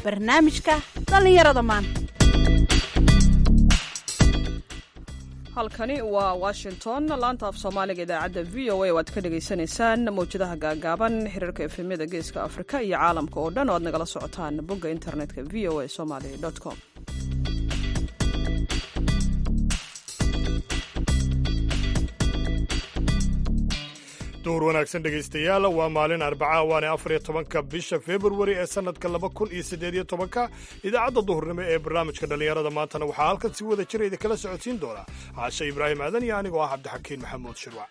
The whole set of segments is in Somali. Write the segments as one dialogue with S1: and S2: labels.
S1: barnaamijka dhallinyarada maanta
S2: halkani waa washington laanta af soomaaliga idaacadda v o a oo aad ka dhagaysanaysaan mawjadaha gaagaaban xiriirka efemyada geeska afrika iyo caalamka oo dhan oo aad nagala socotaan bogga internetka v o a somaly com
S3: duhur wanaagsan dhegaystayaal waa maalin arbaca waana afar iyo tobanka bisha februari ee sannadka laba kun iyo siddeed iyo tobanka idaacadda duhurnimo ee barnaamijka dhallinyarada maantana waxaa halkan si wada jira idinkala socodsiin doona caashe ibraahim aadan iyo anigoo ah cabdixakiin maxamuud shirwac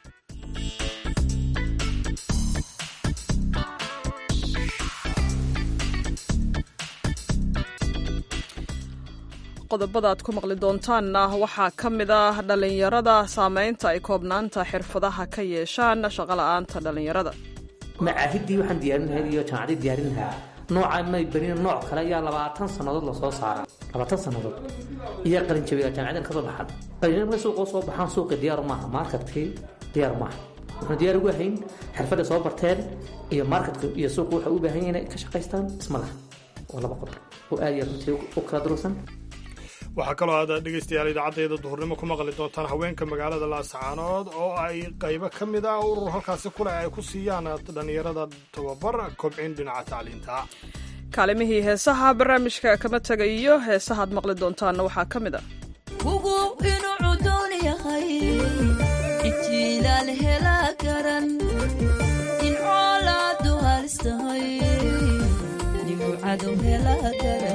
S2: qodobada aad ku maqli doontaanna waxaa ka mid ah dhallinyarada saamaynta ay koobnaanta xirfadaha ka yeeshaan shaqola'aanta dhallinyarada
S4: macaahidii waxaan diyaarin lahayd iyo jaamacadii diyaarin lahaa noocaa may barin nooc kale ayaa labaatan sannadood lasoo saaraa labaatan sannadood iyo qalinjabiga jaamacadan kasoo baxan qalinjabia markay suuqoo soo baxaan suuqi diyaaru maaha marketkii diyaaru maaha wuxuuna diyaar ugu ahayn xirfadda soo barteen iyo marketka iyo suuqu waxay u baahan yahin inay ka shaqaystaan isma laha waa laba qodob oo aad iyo runtii u kala durugsan
S3: waxaa kaloo aad dhegaystayaal idaacaddeeda duhurnimo ku maqli doontaan haweenka magaalada laascaanood oo ay qaybo ka mid ah urur halkaasi kuleh ay ku siiyaan dhallinyarada tababar kobcin dhinaca tacliinta
S2: kaalimihii heesaha barnaamijka kama tegayo heesahaad maqli doontaanna waxaa ka mid ah
S5: ugu inuu cudoon yahay intiilaal helaa garan in coolaadu halistahay nimucadow helaa garan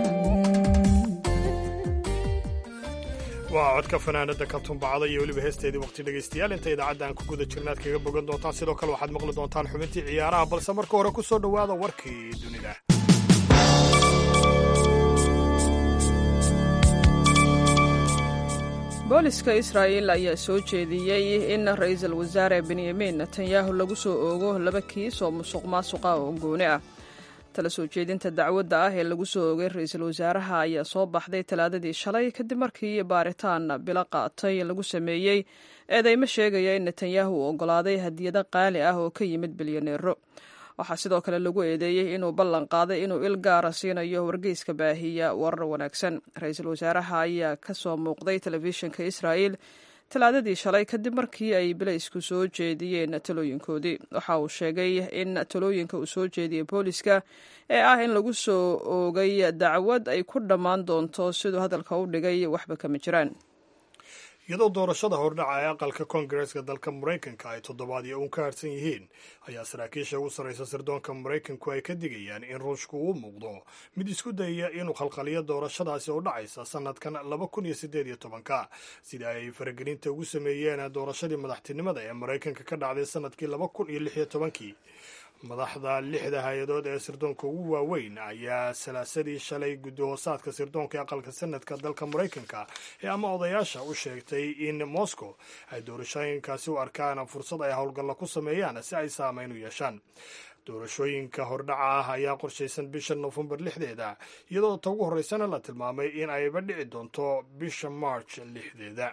S3: waa codka fanaanada ka tumbacda iyo weliba heesteedii waqti dhegaystayaal inta idaacadda aan ku guda jirna aad kaga bogan doontaan sidoo kale waxaad maqli doontaan xubintii ciyaaraha balse marka hore ku soo dhowaada warkii dunida
S2: booliska israa'il ayaa soo jeediyey in ra-iisul wasaare benyamin netanyahu lagu soo oogo laba kiis oo musuq maasuqa oo gooni ah tala soo jeedinta dacwadda ah ee lagu soo oogay ra-iisul wasaaraha ayaa soo baxday talaadadii shalay kadib markii baaritaan bilo qaatay lagu sameeyey eedeymo sheegaya in netanyahu uu oggolaaday hadiyado qaali ah oo ka yimid bilyaneero waxaa sidoo kale lagu eedeeyey inuu ballan qaaday inuu il gaara siinayo wargeyska baahiya warar wanaagsan ra-iisul wasaaraha ayaa ka soo muuqday telefishinka israa'il talaadadii shalay kadib markii ay bilaysku soo jeediyeen talooyinkoodii waxa uu sheegay in talooyinka uu soo jeediyey booliska ee ah in lagu soo oogay dacwad ay ku dhammaan doonto siduu hadalka u dhigay waxba kama jiraan
S3: iyadoo doorashada hordhaca ee aqalka koongareeska dalka maraykanka ay toddobaadyo uun ka harsan yihiin ayaa saraakiisha ugu sarraysa sirdoonka maraykanku ay ka digayaan in ruushku uu muuqdo mid isku dayaya inuu khalkhaliyo doorashadaasi oo dhacaysa sannadkan laba kun iyo siddeed iyo tobanka sida ay faragelinta ugu sameeyeen doorashadii madaxtinimada ee maraykanka ka dhacday sannadkii laba kun iyo lix iyo tobankii madaxda lixda hay-adood ee sirdoonka ugu waaweyn ayaa salaasadii shalay guddi hoosaadka sirdoonka aqalka sanadka dalka maraykanka ee ama odayaasha u sheegtay in moscow ay doorashooyinkaasi u arkaan fursad ay howlgalla ku sameeyaan si ay saameyn u yeeshaan doorashooyinka hordhaca ah ayaa qorshaysan bisha nofembar lixdeeda iyadoo ta ugu horreysana la tilmaamay in ayba dhici doonto bisha march lixdeeda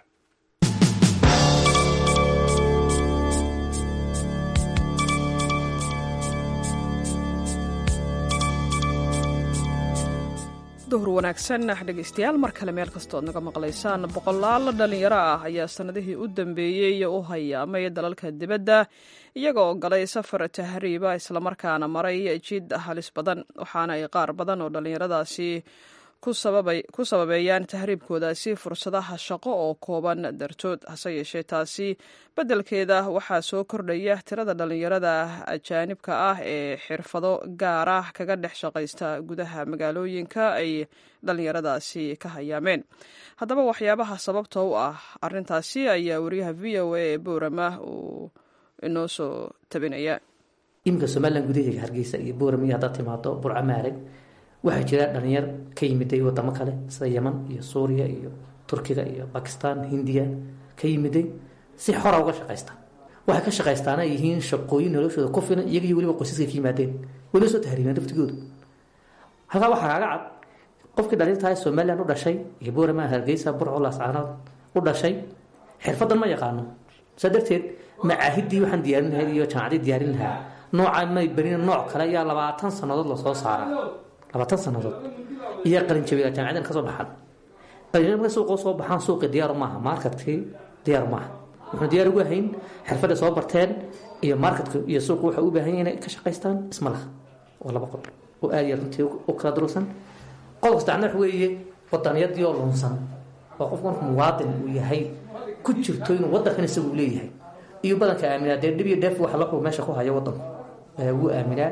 S2: duhur wanaagsan dhegaystayaal mar kale meel kastoo ad naga maqlaysaan boqolaal dhallinyaro ah ayaa sannadihii u dambeeyey u hayaamay dalalka dibadda iyaga oo galay safar tahriiba islamarkaana maray jid halis badan waxaana ay qaar badan oo dhallinyaradaasi ku sababeeyaan tahriibkoodaasi fursadaha shaqo oo kooban dartood hase yeeshee taasi beddelkeeda waxaa soo kordhaya tirada dhallinyarada ajaanibka ah ee xirfado gaar ah kaga dhex shaqaysta gudaha magaalooyinka ay dhallinyaradaasi ka hayaameen haddaba waxyaabaha sababta u ah arintaasi ayaa wariyaha v o a ee boorama uu inoo soo tabinaya
S4: iminka somalilan gudaheega hargeysa iyo boorama iyo haddaad timaado burco maareg waxaa jira dhalinyar ka yimiday wadamo kale sida yeman iyo suuriya iyo turkiga iyo bakistan hindiya ka yimiday si xora uga shaqaysta waxay ka shaqaystaana yihiin shaqooyin noloshooda ku filan iyaga iyo weliba qoysaska ka yimaadeen weli soo tahriibeen laftigoodu halkaa waxaa kaaga cad qofkii dhalintahay somalilan u dhashay iyo boorama hargeysa burco laascaanood u dhashay xirfadan ma yaqaano saa darteed macaahidii waxaan diyaarin lahayd iyo jaamacadii diyaarin lahaa noocaa may barin nooc kale ayaa labaatan sannadood lasoo saaraa labaatan sannadood iyo qalinjabiga jaamacadan ka soo baxaan qalinjabiga markay suuqa soo baxaan suuqii diyaar maaha marketkii diyaar maaha wuxuu diyaar ugu hayn xirfadda soo barteen iyo marketka iyo suuqa waxa u baahan yahay inay ka shaqaystaan isma laha waa laba qodob oo aad iyo runtii u kala durugsan qodobka saddexna waxa weeye wadaniyadii oo lunsan oo qofku markuu muwaadin uu yahay ku jirto inuu wadankan isagu leeyahay iyo badanka aaminaa dee dhib iyo dheef waxa la meesha ku hayo wadanku wuu aaminaa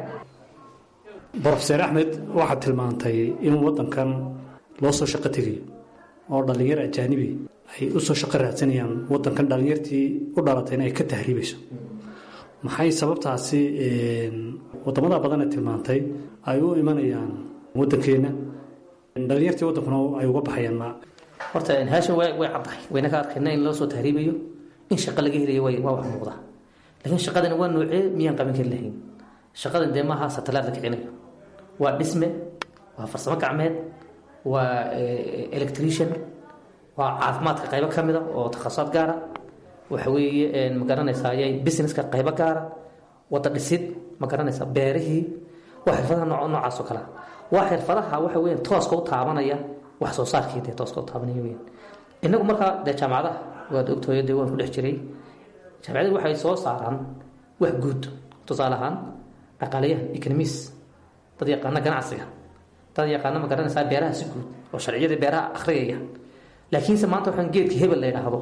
S6: brofeser axmed waxaad tilmaantay in wadankan loo soo shaqo tegayo oo dhallinyar ajaanibi ay u soo shaqo raadsanayaan wadankan dhallinyartii u dhalatayna ay ka tahriibayso maxay sababtaasi wadamada badan ee tilmaantay ay u imanayaan wadankeenna dhallinyartii wadankuna ay uga baxayaan ma
S4: horta haashan way way caddahay wayna ka arkayna in loo soo tahriibayo in shaqo laga helayo way waa wax muuqda laakiin shaqadani waa noocee miyaan qaban kari lahayn shaqadan dee maaha satalaad la kicinayo waa dhisme waa farsamo gacmeed waa electrician waa caafimaadka qaybo ka mida oo takhasusaad gaara waxa weeye ma garanaysaa ayay businesska qaybo gaara wada dhisid ma garanaysaa beerihii waa xirfadaha nooc noocaas oo kalea waa xirfadaha waxa weeyaan tooska u taabanaya wax soo saarkii dee tooska u taabanaya weeyaan innagu markaa dee jaamacadaha waad ogtooyo dee waan ku dhex jiray jaamacadadu waxay soo saaraan wax guud tusaale ahaan dhaqaalayahan economis dad yaqaana ganacsiga dad yaqaana ma garanaysaa beeraha si guud oo sharciyadii beeraha akhriyaya laakiinse maanta waxaan geedka hebel la yidhaahdo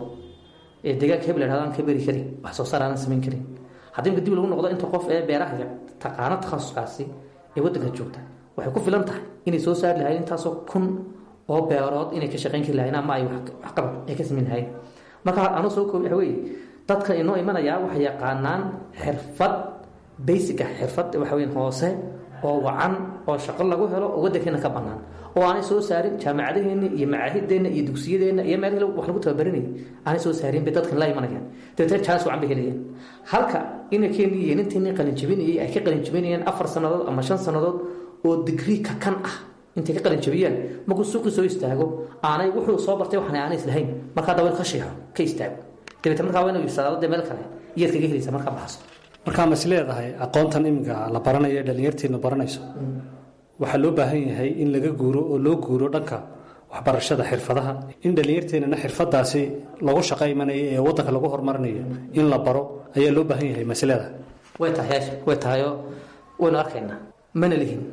S4: ee deegaanka hebel la yidhahdo aan ka beri karin wax soo saar aanan samayn karin haddii marka dib lagu noqdo inta qof ee beeraha taqaano takhasuskaasi ee waddanka joogta waxay ku filan tahay inay soo saari lahayn intaasoo kun oo beerood inay ka shaqayn kari lahayn ama ay waxqabad ay ka samayn lahayn marka anuu soo koobi waxa weeye dadka inoo imanayaa waxay yaqaanaan xirfad basica xirfad waxa weyn hoose oo wacan oo shaqo lagu helo oo waddankeena ka bannaan oo aanay soo saarin jaamacadaheenna iyo macaahideenna iyo dugsiyadeenna iyo meel wax lagu tababarinay aanay soo saarin bay dadkan la imanayaan dabeetana jaanis wacan bay helayaan halka inankeeni iyo ninteeni qalinjabinayay ay ka qalinjabinayaan afar sannadood ama shan sannadood oo digrii ka kan ah intay ka qalinjabiyaan markuu suuqii soo istaago aanay wuxuu soo bartay waxaan aanay islahayn markaa dawel ka sheexo ka istaago dabeetana markaa waa inuu ibsadaado dee meel kale iyaad kaga helaysa markaa baxso
S6: markaa mas leedahay aqoontan iminka la baranayo ee dhallinyarteenu baranayso waxaa loo baahan yahay in laga guuro oo loo guuro dhanka waxbarashada xirfadaha in dhallinyarteenana xirfadaasi lagu shaqo imanayo ee wadanka lagu horumarinayo in la baro ayaa loo baahan yahay mas leedahay
S4: way tahay yaasha way tahayoo waynu arkaynaa mana lihin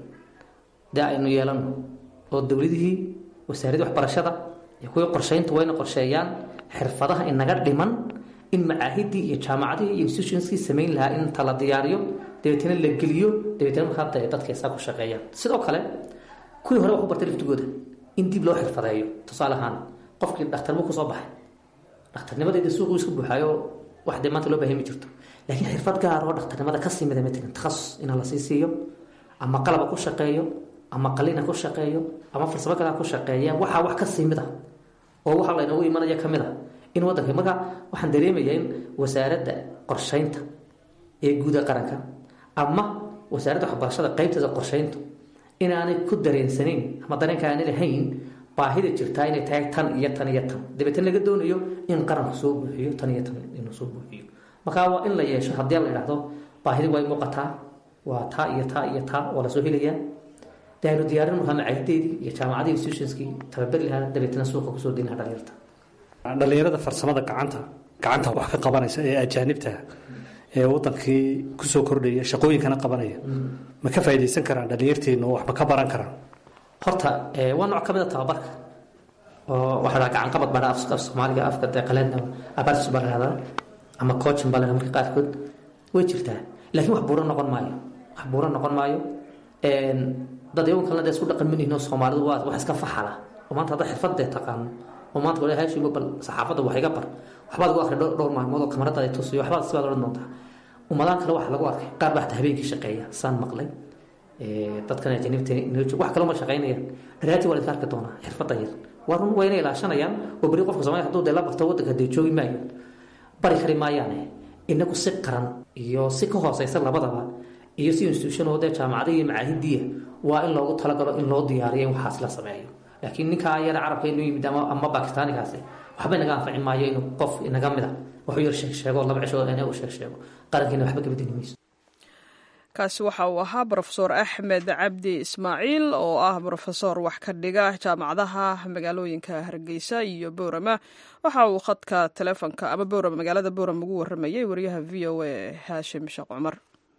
S4: dee aynu yeelano oo dowladihii wasaaradii waxbarashada iyo kuwii qorshaynta wayna qorsheeyaan xirfadaha inaga dhiman in macaahidii iyo jaamacadihii iyo institutionskii samayn lahaa in inta la diyaariyo dabeetana la geliyo dabeetana markaa dee dadka isaa ku shaqeeyaan sidoo kale kuwii hore wax u bartay laftigooda in dib loo xirfadeeyo tusaale ahaan qofkii dhakhtarbu kusoo baxay dhakhtarnimadeeda suuquu iska buuxaayo wax dee maanta loo baahay ma jirto laakiin xirfad gaar oo dhakhtarnimada ka simida matalan takhasus ina la sii siiyo ama qalaba ku shaqeeyo ama qalina ku shaqeeyo ama farsamo kalea ku shaqeeya waxaa wax ka simida oo waxa laynoogu imanaya ka mid a in wadanka marka waxaan dareemayaa in wasaaradda qorshaynta ee guuda qaranka ama wasaaradda waxbarashada qaybteeda qorshayntu inaanay ku dareensanayn ama dareenka aanay lahayn baahida jirtaa inay tahay tan iyo tan iyo tan dabeetana laga doonayo in qaranku soo buuxiyo tan iyo tan inuu soo buuxiyo marka waa in la yeesho haddii la idhaahdo baahidi way muuqataa waa taa iyo taa iyo taa oo lasoo helayaa dee aynu diyaarin markaa macahideedii iyo jaamacadii institutionskii tababari lahaa dabeetana suuqa kusoo deyn lahaa dhalinyarta
S6: dhallinyarada farsamada gacanta gacanta wax ka qabanaysa ee ajaanibta ee wadankii kusoo kordhaya shaqooyinkana qabanaya ma ka faaidaysan karaan dhallinyarteenu oo waxba ka baran karaan
S4: horta waa nooc ka mid a tababarka oo waxaa dhaha gacan qabad baa af soomaaliga afka dee qaleedna abaartis baa lahahdaa ama coachin baa lahahdaa marka qaarkood way jirtaa laakiin wax buuro noqon maayo wax buuro noqon maayo dad iyagun kalena dee isku dhaqan manihin oo soomaalidu waa wax iska faxala oo maanta hadda xirfadee taqaano oo maanta wala haashigo bal saxaafadda wax iga bar waxbaad ugu arkay dhowr maalmood oo kamarada ay tusiyo waxbaad sibaad odhan doontaa ummadahan kale waxaa lagu arkay qaar baa hataa habeenkii shaqeeya saan maqlay dadkan ajaniibta wax kaloo ma shaqaynayaan dharaati waa la iska arki doonaa xirfadda yar waa run wayna ilaashanayaan oo beri qofka soomaaliya hadduu dee la barto waddanka dee joogi maayo bari kari maayaane inagu si qaran iyo si ka hooseysa labadaba iyo si institution oo dee jaamacada iyo macaahidiya waa in loogu talagalo in loo diyaariyo in waxaas la sameeyo laakiin ninkaa yara carabka inuu yimid ama ama bakistaanigaasi waxba inaga anfaci maayo inuu qof inaga mid a waxu yar sheeg sheego laba cisho ina u sheeg sheego qarankiina waxba gabadini mayso
S2: kaasi waxa uu ahaa brofesor axmed cabdi ismaaciil oo ah brofesor wax ka dhiga jaamacadaha magaalooyinka hargeysa iyo boorama waxa uu khadka telefonka ama boorama magaalada boorama ugu waramayay wariyaha v o a haashim sheekh cumar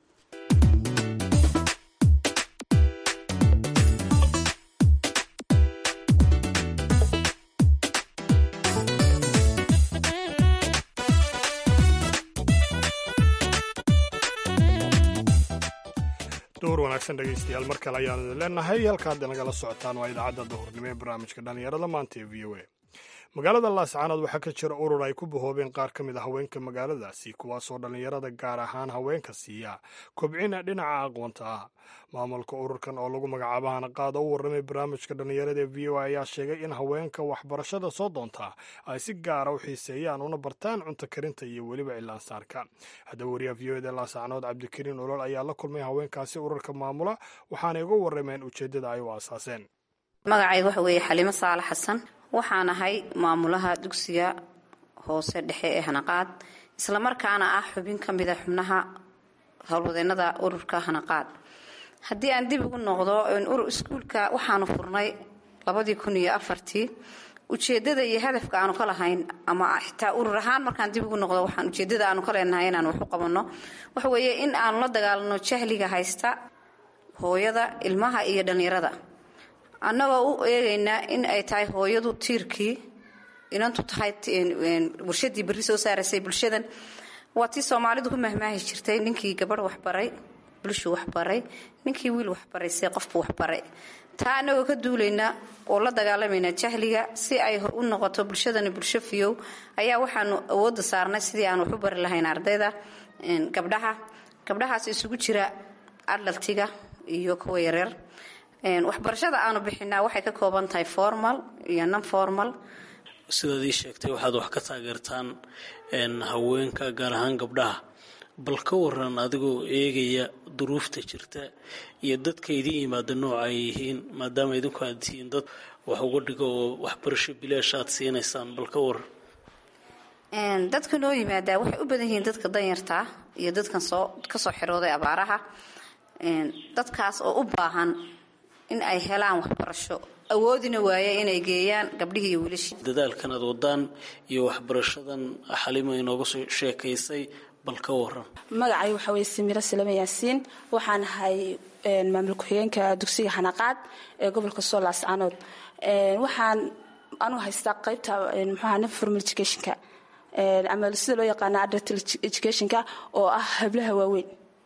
S3: duhur wanaagsan dhegaystayaal mar kale ayaanu idin leenahay halkaad nagala socotaan waa idaacadda duhurnimo ee barnaamijka dhallinyarada maanta ee v o a magaalada laascaanood waxaa ka jira urur ay ku bahoobeen qaar ka mid a haweenka magaaladaasi kuwaasoo dhallinyarada gaar ahaan haweenka siiya kobcina dhinaca aqoonta ah maamulka ururkan oo lagu magacaabo hanaqaad oo u warramay barnaamijka dhallinyarada ee v o a ayaa sheegay in haweenka waxbarashada soo doonta ay si gaara u xiiseeyaan una bartaan cunto karinta iyo weliba cilaansaarka haddaba wariyaha v o eda laascaanood cabdikariin olol ayaa la kulmay haweenkaasi ururka maamula waxaanay uga warrameen ujeeddada ay u aasaaseen
S7: magacayga waxa weeye xaliimo saale xasan waxaan ahay maamulaha dugsiga hoose dhexe ee hanaqaad islamarkaana ah xubin ka mida xubnaha howlwadeenada ururka hanaqaad haddii aan dib ugu noqdo iskuulka waxaanu furnay labadii kun iyo afartii ujeedada iyo hadafka aanu ka lahayn ama xitaa urur ahaan markaan dib ugu noqdo waxaan ujeedada aanu ka leenahay inaan wax u qabanno waxa weeye in aanu la dagaalano jahliga haysta hooyada ilmaha iyo dhallinyarada annagoo u eegaynaa in ay tahay hooyadu tiirkii inantu tahay warshadii berri soo saaraysay bulshadan waa tii soomaalidu ku mahmaahi jirtay ninkii gabadh waxbaray bulshuu waxbaray ninkii wiil waxbaraysay qofku waxbaray taa annagoo ka duulaynaa oo la dagaalamayna jahliga si ay u noqoto bulshadani bulsho fiyow ayaa waxaanu awoodda saarnay sidii aan wax u bari lahayn ardayda gabdhaha gabdhahaas isugu jira adlaltiga iyo kuwa yareer waxbarashada aanu bixinaa waxay ka kooban tahay formal iyo non formal
S8: sidaad ii sheegtay waxaad wax ka taageertaan haweenka gaar ahaan gabdhaha bal ka waran adigoo eegaya duruufta jirta iyo dadka idiin yimaada nooca ay yihiin maadaama idinku aad tihiin dad wax uga dhigo oo waxbarasho bilaash aad siinaysaan bal ka waran
S7: dadka noo yimaadaa waxay u badan yihiin dadka danyartaa iyo dadkan soo kasoo xirooday abaaraha dadkaas oo u baahan in ay helaan waxbarasho awoodina waaye inay geeyaan gabdhihii iyo wiilashii
S8: dadaalkan aad wadaan iyo waxbarashadan xalima inooga soo sheekaysay bal ka waran
S9: magacay waxaa weye samiro salame yaasiin waxaan ahay maamul ku-xigeenka dugsiga xanaqaad ee gobolka sool laascaanood waxaan anu haystaa qaybta mxuaha non formal educationka ama sida loo yaqaana adult educationka oo ah hablaha waaweyn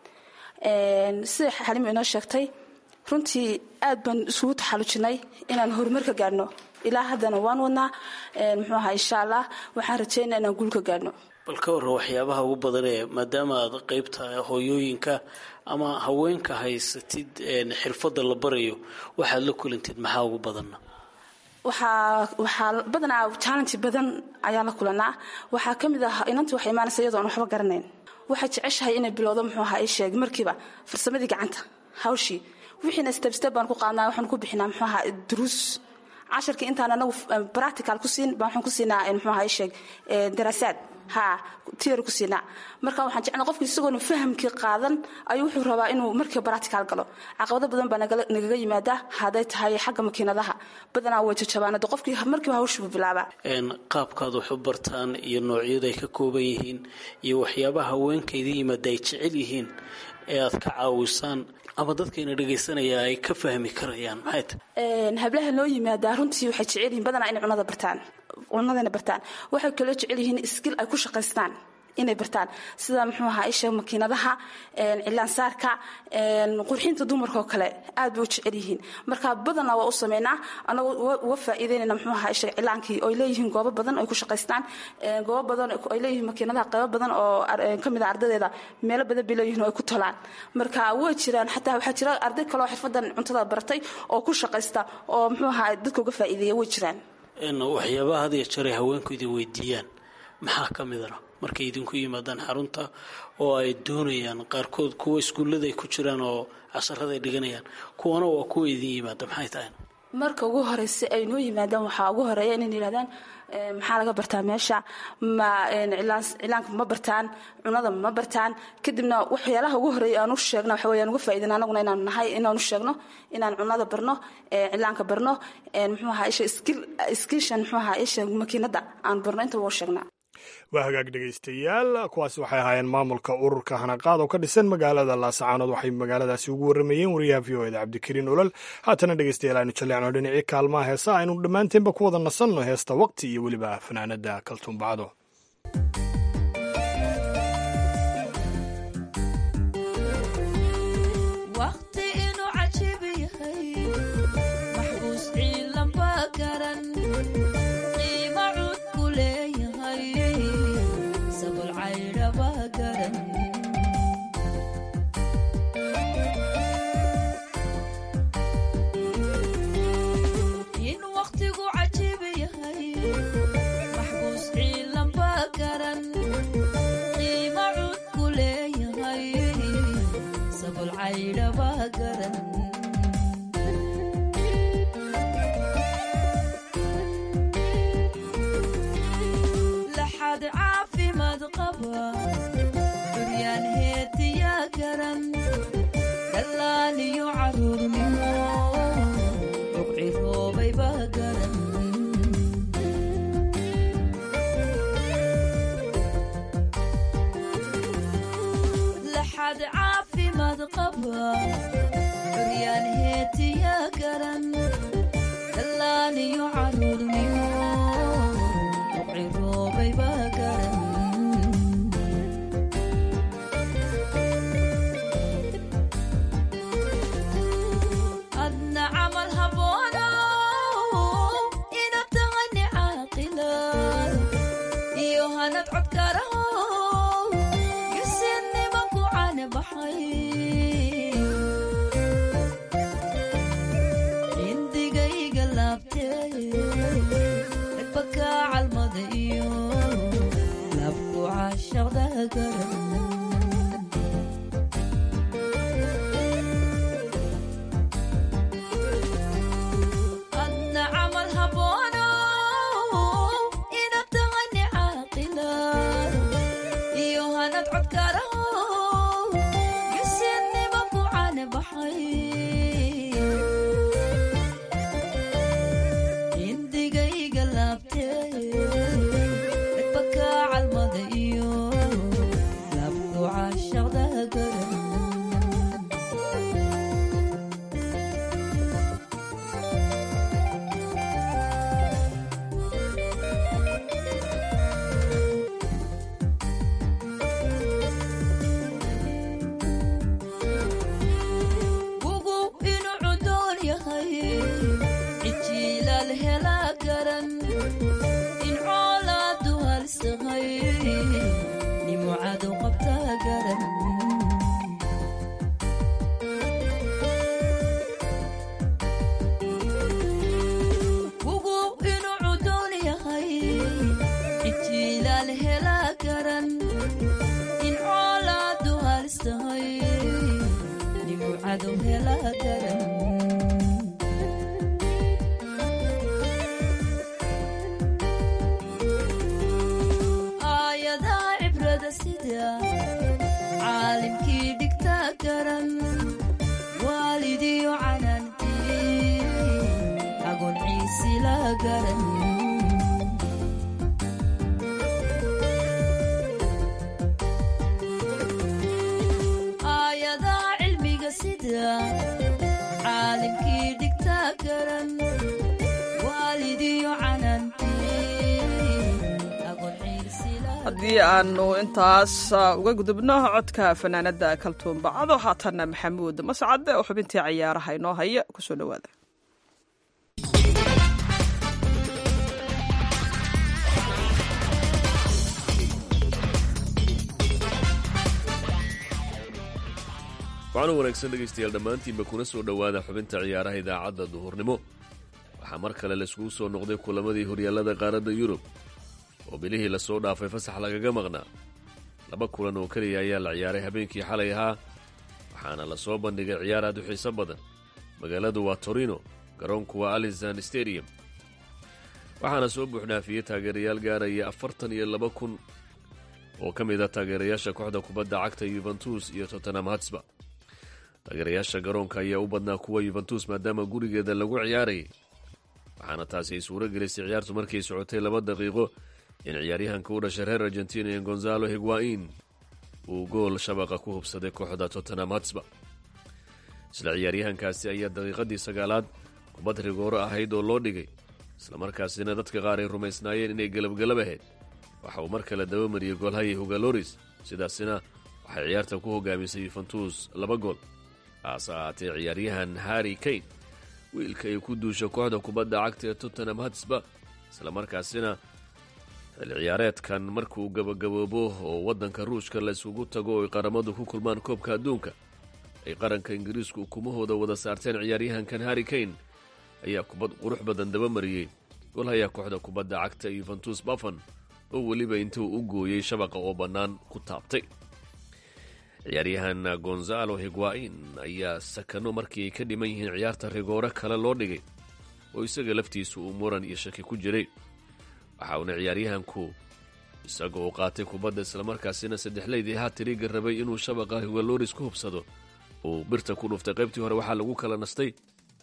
S9: sida xalima inoo sheegtay runtii aad baan isugu taxallujinay inaan horumar ka gaadhno ilaa haddana waan wadnaa muxuu ahaa insha allah waxaan rajeynaa inaan guul ka gaadhno
S8: bal ka waran waxyaabaha ugu badan ee maadaama aad qaybta hooyooyinka ama haweenka haysatid xirfadda la barayo waxaad la kulantid maxaa ugu badanna
S9: waxaa waxaa badanaa challenge badan ayaa la kulanaa waxaa ka mid ah inanta waxay imaanaysa iyadoo aan waxba garanayn waxay jeceshahay inay bilowdo muxuu ahaa ii sheeg markiiba farsamadii gacanta hawshii wixiina step step baan ku qaadnaa waxaan ku bixinaa muxuu ahaa duruus casharkii intaan anagu practical ku siin baan waxaan ku siinaa muxuu ahaa ii sheeg daraasaad ha theory ku siinaa marka waxaan jeclaa qofki isagoona fahamkii qaadan ayuu wuxuu rabaa inuu markiiba practical galo caqabado badan baa nagaga yimaada hadday tahay xagga makiinadaha badanaa way jajabaanada qofkii markiiba hawshibu bilaabaa
S8: qaabkaad wax u bartaan iyo noocyada ay ka kooban yihiin iyo waxyaabaha haweenka idin yimaada ay jecel yihiin ee aad ka caawisaan ama dadkayna dhegaysanaya ay ka fahmi karayaan maxay tahay
S9: hablaha noo yimaadaa runtii waxay jecel yihiin badanaa inay cunada bartaan cunadayna bartaan waxay kaloo jecel yihiin skill ay ku shaqaystaan inay bartaan sida muxuu ahaa isha makiinadaha cilaansaarka qurxinta dumarka oo kale aad bay u jecel yihiin marka badanna waa u sameynaa anagoo uga faa'iideynayna muxuu ahaa isha cilaankii oo ay leeyihiin goobo badan ay ku shaqaystaan goobo badan ay leeyihiin makiinadaha qaybo badan oo ka mid a ardadeeda meelo badan bay leeyihiin oo ay ku tolaan marka way jiraan xataa waxaa jira arday kale oo xirfadan cuntada baratay oo ku shaqaysta oo muxuu ahaa dadka uga faa'iideeya way jiraan
S8: waxyaabaha had iyo jeer ay haweenku idin weydiiyaan maxaa ka midana markay idinku yimaadaan xarunta oo ay doonayaan qaarkood kuwa iskuullada ay ku jiraan oo casharada ay dhiganayaan kuwana waa kuwa idin yimaada maxay tahay
S9: marka ugu horeysa ay noo yimaadaan waxaa ugu horeeya inay yidhahdaan maxaa laga bartaa meesha ma cilaanka ma bartaan cunada ma bartaan kadibna waxyaalaha ugu horeeya aan u sheegna waxa weyaan uga faa'iidana anaguna inaan nahay inaan u sheegno inaan cunada barno cilaanka barno muxuu ahaa isha skiishan muxuu ahaa isha makiinada aan barno intaba u sheegnaa
S3: waa hagaag dhegaystayaal kuwaasi waxay ahaayeen maamulka ururka hanaqaad oo ka dhisan magaalada laasacaanood waxay magaaladaasi ugu warramayeen wariyaha v o eda cabdikariin olol haatana dhegaystayaal aynu jalleecno dhinacii kaalmaha heesa aynu dhammaanteenba ku wada nasanno heesta waqti iyo weliba fanaanada kaltuumbacdo
S2: haddii aanu intaas uga gudubno codka fanaanada kaltuumbacado haatanna maxamuud mascade oo xubintii cayaaraha inoo haya kusoo dhawaada
S10: waxaanu wanaagsan dhegaystayaal dhammaantiinba kuna soo dhowaada xubinta ciyaaraha idaacadda duhurnimo waxaa mar kale laiskugu soo noqday kulamadii horyaallada qaaradda yurub oo bilihii lasoo dhaafay fasax lagaga maqnaa laba kulan oo keliya ayaa la ciyaaray habeenkii xalay ahaa waxaana la soo bandhigay ciyaar aad u xiiso badan magaaladu waa torino garoonku waa alizan stadium waxaana soo buuxdhaafiyey taageerayaal gaaraya afartan iyo laba kun oo ka mid a taageerayaasha kooxda kubadda cagta yuventus iyo tottenham hatsba taageerayaasha garoonka ayaa u badnaa kuwa yuventus maadaama gurigeeda lagu ciyaarayay waxaana taasi ay suuro gelisay ciyaartu markay socotay laba daqiiqo in ciyaaryahanka u dhashay reer argentina ee gonzalo higwain uu gool shabaqa ku hubsaday kooxda tottenham hatsba isla ciyaaryahankaasi ayaa daqiiqadii sagaalaad kubad rigooro ahayd oo loo dhigay islamarkaasina dadka qaar ay rumaysnaayeen inay gelabgelab ahayd waxa uu mar kale dabamariyey goolhaya hugaloris sidaasina waxay ciyaarta ku hogaamisay yuventus laba gool haase ahaatee ciyaaryahan harri kane wiilka ay ku duusha kooxda kubadda cagta ee tottenham hatsba islamarkaasina xil ciyaareedkan markuu gabagaboobo oo waddanka ruushka la isugu tago oo ay qaramadu ku kulmaan koobka adduunka ay qaranka ingiriisku ukumahooda wada saarteen ciyaaryahankan harri kane ayaa kubad qurux badan dabamariyey golhayaa kooxda kubadda cagta yuventus bafan oo weliba intuu u gooyey shabaqa oo bannaan ku taabtay ciyaaryahan gonzalo higwain ayaa sakano markii ay ka dhiman yihiin ciyaarta rigoore kale loo dhigay oo isaga laftiisu uu muran iyo shaki ku jiray waxa uuna ciyaaryahanku isaga oo qaatay kubadda islamarkaasina saddexleydii haatiriga rabay inuu shabaqa higaloris ku hubsado uu birta ku dhuftay qaybtii hore waxaa lagu kala nastay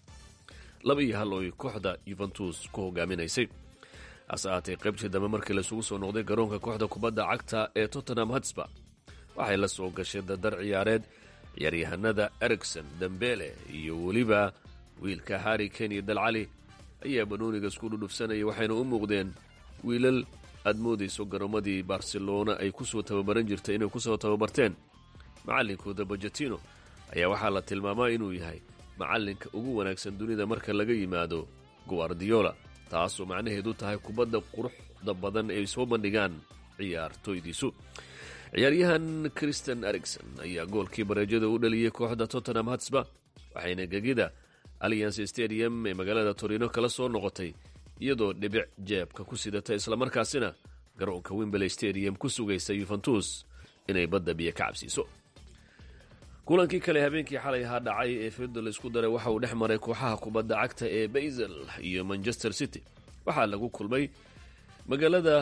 S10: laba iyo hal ooy kooxda yuventus ku hogaaminaysay hase ahaatee qaybtii dambe markii laisugu soo noqday garoonka kooxda kubadda cagta ee tottenham hatsba waxay la soo gashay dardar ciyaareed ciyaaryahanada ericson dambele iyo weliba wiilka harri kane iyo dalcali ayaa banooniga isku dhudhufsanaya waxayna u muuqdeen wiilal aad moodayso garoomadii barcelona ay ku soo tababaran jirtay inay ku soo tababarteen macallinkooda bajetino ayaa waxaa la tilmaamaa inuu yahay macallinka ugu wanaagsan dunida marka laga yimaado guardiola taasoo macnaheedu tahay kubadda quruxda badan ay soo bandhigaan ciyaartoydiisu ciyaaryahan christian ericson ayaa goolkii bareejada u dhaliyey kooxda tottenham hatsba waxayna gegida allianc stadium ee magaalada torino kala soo noqotay iyadoo dhibic jeebka ku sidata islamarkaasina garoonka wimberley stadium ku sugaysa yuventus inay badda biyo ka cabsiiso kulankii kale habeenkii xalay ahaa dhacay ee fido laisku daray waxa uu dhex maray kooxaha kubadda cagta ee basel iyo manchester city waxaa lagu kulmay magaalada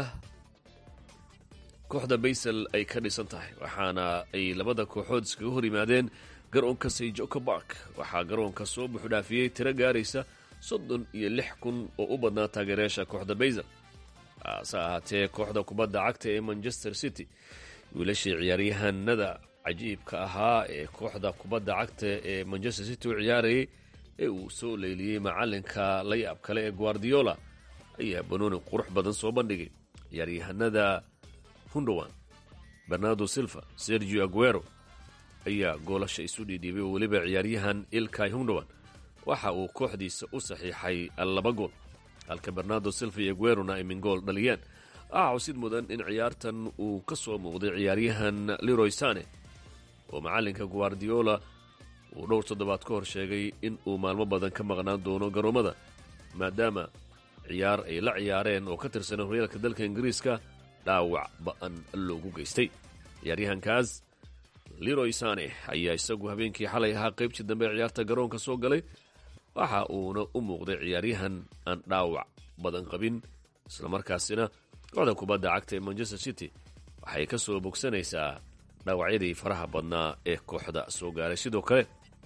S10: kooxda basel ay ka dhisan tahay waxaana ay labada kooxood iskaga hor yimaadeen garoonka sayjoko bark waxaa garoonka soo buuxdhaafiyey tiro gaaraysa soddon iyo lix kun oo u badnaa taageerayaasha kooxda basel hase ahaatee kooxda kubadda cagta ee manchester city wiilashii ciyaaryahanada cajiibka ahaa ee kooxda kubadda cagta ee manchester city u ciyaarayay ee uu soo leyliyey macalinka la yaab kale ee guardiola ayaa banooni qurux badan soo bandhigay ciyaaryahanada hundowan bernardo silva sergio aguero ayaa goolasha isu dhiidhiibay oo weliba ciyaaryahan ilkay hundowan waxa uu kooxdiisa u saxiixay laba gool halka bernardo silva iyo aguerona ay min gool dhaliyeen waxaa xusid mudan in ciyaartan uu ka soo muuqday ciyaaryahan leroy sane oo macalinka guardiola uu dhowr toddobaad ka hor sheegay in uu maalmo badan ka maqnaan doono garoomada maadaama ciyaar ay la ciyaareen oo ka tirsan horyaalka dalka ingiriiska dhaawac ba'an loogu geystay ciyaaryahankaas leroy sane ayaa isagu habeenkii xalay ahaa qaybtii dambe ee ciyaarta garoonka soo galay waxa uuna u muuqday ciyaaryahan aan dhaawac badan qabin islamarkaasina kooxda kubadda cagta ee manchester city waxay ka soo bogsanaysaa dhaawacyadii faraha badnaa ee kooxda soo gaaray sidoo kale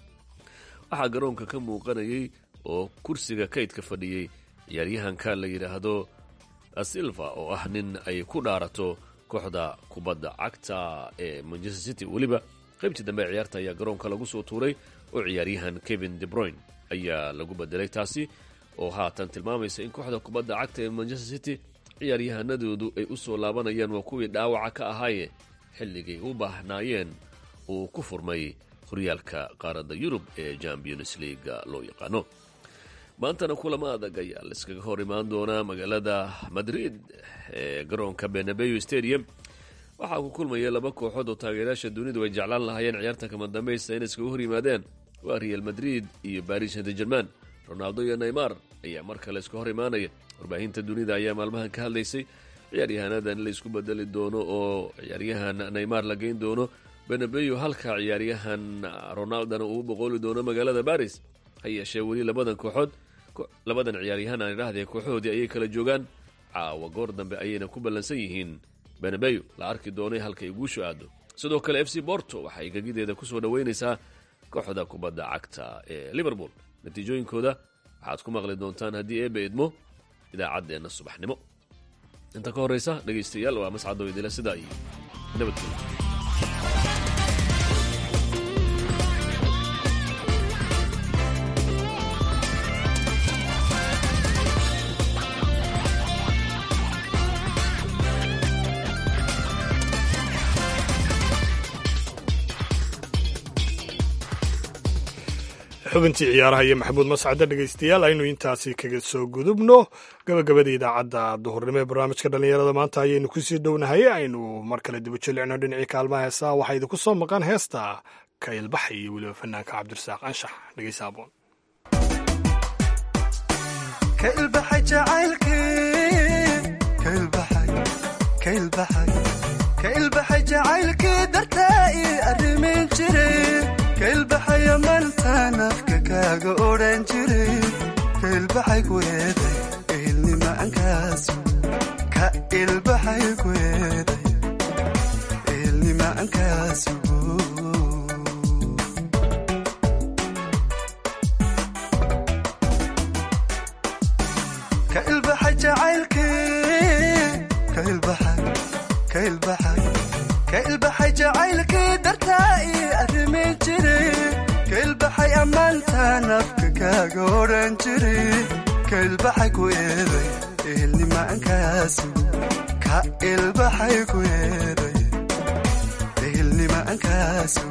S10: waxaa garoonka ka muuqanayay oo kursiga kaydka fadhiyey ciyaaryahanka la yidhaahdo silva oo ah nin ay ku dhaarato kooxda kubadda cagta ee manchester city weliba qaybtii dambe ciyaarta ayaa garoonka lagu soo tuuray oo ciyaaryahan kevin debroyn ayaa lagu bedelay taasi oo haatan tilmaamaysa in kooxda kubadda cagta ee manchester city ciyaaryahanadoodu ay u soo laabanayaan waa kuwii dhaawaca ka ahaaye xilligay u baahnaayeen uu ku furmay horyaalka qaaradda yurub ee champions leaga loo yaqaano maantana kulamo adag ayaa laiskaga hor imaan doonaa magaalada madrid ee garoonka benabeyo stadium waxaa ku kulmaya laba kooxood oo taageerayaasha dunidu ay jeclaan lahaayeen ciyaarta kama dambaysta inay iskaga hor yimaadeen waa real madrid iyo baris saint german ronaldo iyo neymar ayaa mar kale iska hor imaanaya warbaahinta dunida ayaa maalmahan ka hadlaysay ciyaaryahaanadan in la isku bedeli doono oo ciyaaryahan neymar la geyn doono benabeyo halka ciyaaryahan ronaldona uu boqooli doono magaalada baris ha yeeshee weli labadan kooxood labadan ciyaaryahaan aan idhaahdee kooxahoodii ayay kala joogaan caawa goor dambe ayayna ku ballansan yihiin benabeyo la arki doonay halkay guushu aado sidoo kale f c borto waxay gegideeda ku soo dhoweynaysaa kooxda kubadda cagta ee liverpool natiijooyinkooda waxaad ku maqli doontaan haddii eebe idmo idaacaddeenna subaxnimo inta ka horraysa dhegaystayaal waa mascado idila sidaa iyo nabadgelyo
S3: xubintii ciyaaraha iyo maxamuud mascade dhegaystayaal aynu intaasi kaga soo gudubno gabagabada idaacadda duhurnimo ee barnaamijka dhallinyarada maanta ayaynu kusii dhownahay aynu mar kale dibu jelicno dhinacii kaalmaha heesaa waxaa idinku soo maqan heesta ka ilbaxay iyo weliba fanaanka cabdirasaaq anshax dhegaysa aboon
S11: kailbaxay jacaylkii dartaa ii arrimin jiray kailbaxaya maltaan afka kaaga odhan jiray kailbaxay kueeday eelnimacankaasu ka ilbaxay kueeday eelnimacankaasu ka ilbaxay jacaylkii ka ilbaxay ka ilbaxay ka ilbaxay jacaylkii dartaa ii arrimin jiray ka ilbaxay ammaantaan afka kaaga odhan jiray ka ilbaxay ku eeday ehelnimaankaasu ka ilbaxay ku eeday ehelnimaankaasu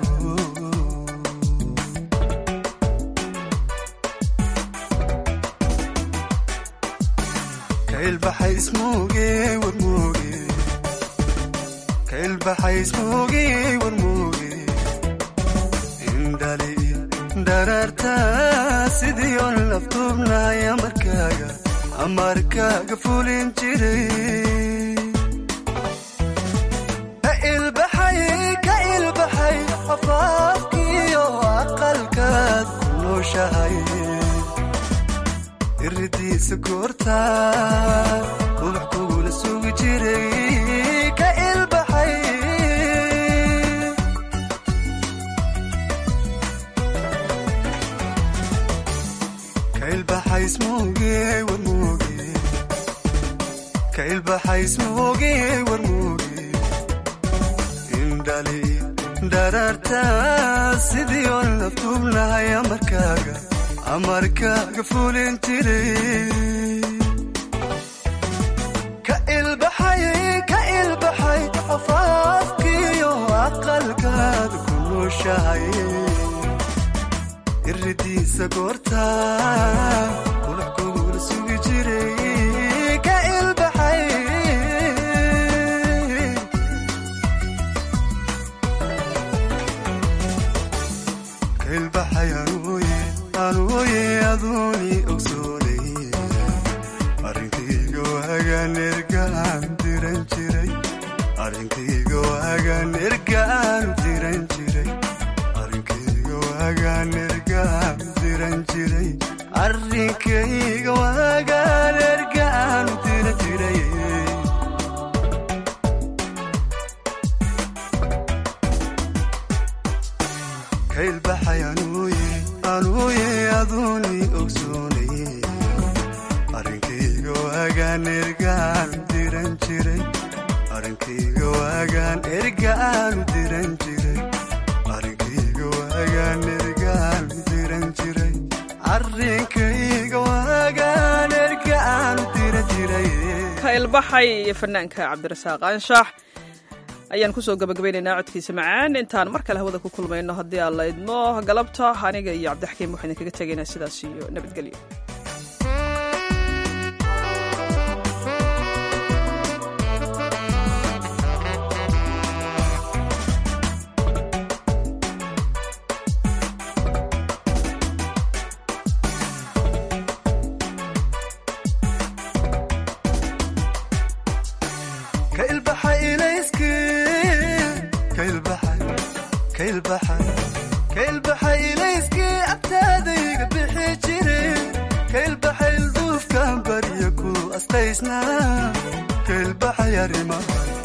S11: ka ilbaxay ismuuge warmuuge kailbaxay ismuugi warmuugi indhali dharaarta sidii on laftuubnaya markaaga amarkaaga fulin jiray ka ilbaxay ka ilbaxay afaafkiyo aqalkaad ku nooshahay iridiisa goorta ubax kugula sugi jiray ka ilbaxay ka ilbaxay ismuuge warmuuge ka ilbaxay ismuuge warmuuge indhali dharaarta sidii on laftuubnahay amarkaaga amarkaaga fulin jiray ka ilbaxay ka ilbaxay afaafkiyo aqalkaad ku nooshahay iridiisa goorta qulux kugula sugi jiray ka ilbaxay ka ilbaxay anuuye anuuye aduuni ogsoonay arrinkayga waagaan ergaan diran jiray arrinkayga waagaan ergaan diran jiray arrinkayga waagaan ergaan diran jiray arrinkayga waagaan ergaan diran jiray ka ilbaxay anuuye anuuye aduuni ogsoonay arrinkayga waagaan ergaan diran jiray arrinkayga waagaan ergaan diran jiray arrinkayga waagaan ergaan diran jiray arrinkayga waagaan ergaan diran jiray
S2: ka ilbaxay iyo fanaanka cabdirasaaq anshax ayaan kusoo gabagabaynaynaa codkiisa macaan intaan mar kale hawada ku kulmayno haddii aan la idmo galabta aniga iyo cabdixakiim waxaan idinkaga tegaynaa sidaas iyo nabadgelyo
S11: ka ilbaxay ilayskii ka ilbaxay ka ilbaxay ka ilbaxay ilayskii agtaadayga bixi jiray ka ilbaxay ilaysnaa ka ilbaxay arrimaha